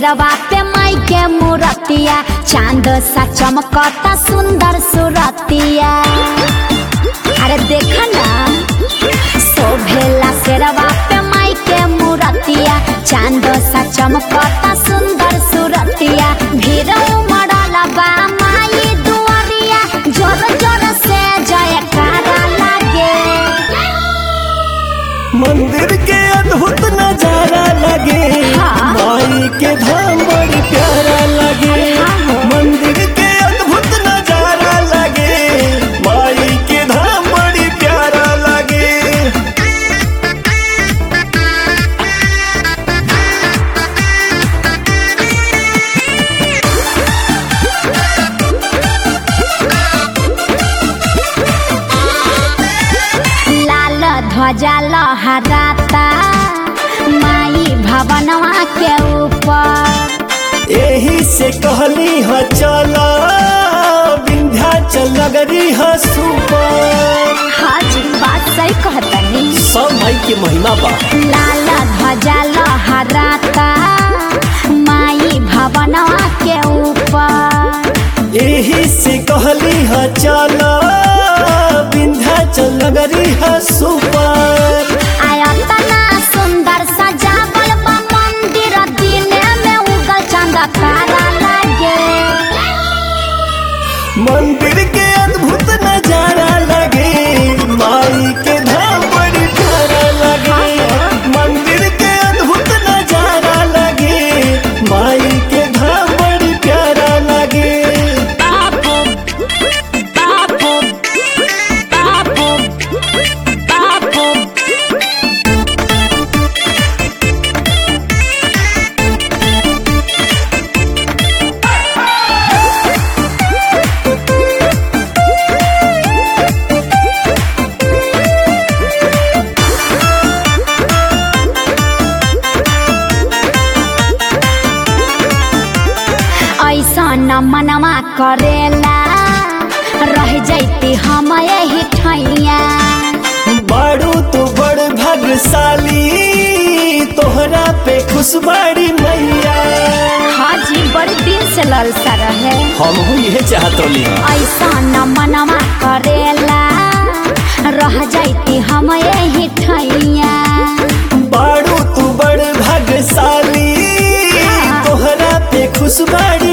सिरवा पे माई के मूरतिया चांद सा चमकता सुंदर सुरतिया अरे देख ना शोभेला सिरवा पे माई के मूरतिया चांद सा चमकता सुंदर सुरतिया भीड़ उमड़ल बा माई दुआरिया जोर जोर से जयकारा लागे मंदिर के अद्भुत नजारा लगे हाँ। माई के धाम बड़ी प्यारा लगे हाँ। मंदिर के अद्भुत नजारा लगे माई के धाम बड़ी प्यारा लगे लाल ध्वजा लहराता माई भवनवा के ऊपर यही से कहली ह चला विंध्याचल नगरी ह सुपर हाजी बात सही कहतनी सब माई के महिमा बा लाल ध्वजा लहराता माई भवनवा के ऊपर यही से कहली ह चला विंध्याचल नगरी ह सुपर आयतना सुंदर सजावल बा मंदिर दिने में उगल चंद तारा लागे मंदिर के अद्भुत नजारा लगे माई के धाम बड़ी प्यारा लगे मंदिर के अद्भुत नजारा लगे माई के धाम बड़ी प्यारा लगे ऐसा न मनवा करेला रह जैती हम यही ठैया बाड़ू तो बड़ भाग्यशाली तोहरा पे खुशबाड़ी मैया हाजी बड़ी दिन से ललसा रहे हम ये चाहत रही ऐसा न मनवा करेला रह जैती हम यही ठैया बाड़ू तू बड़ भाग्यशाली तोहरा पे खुशबाड़ी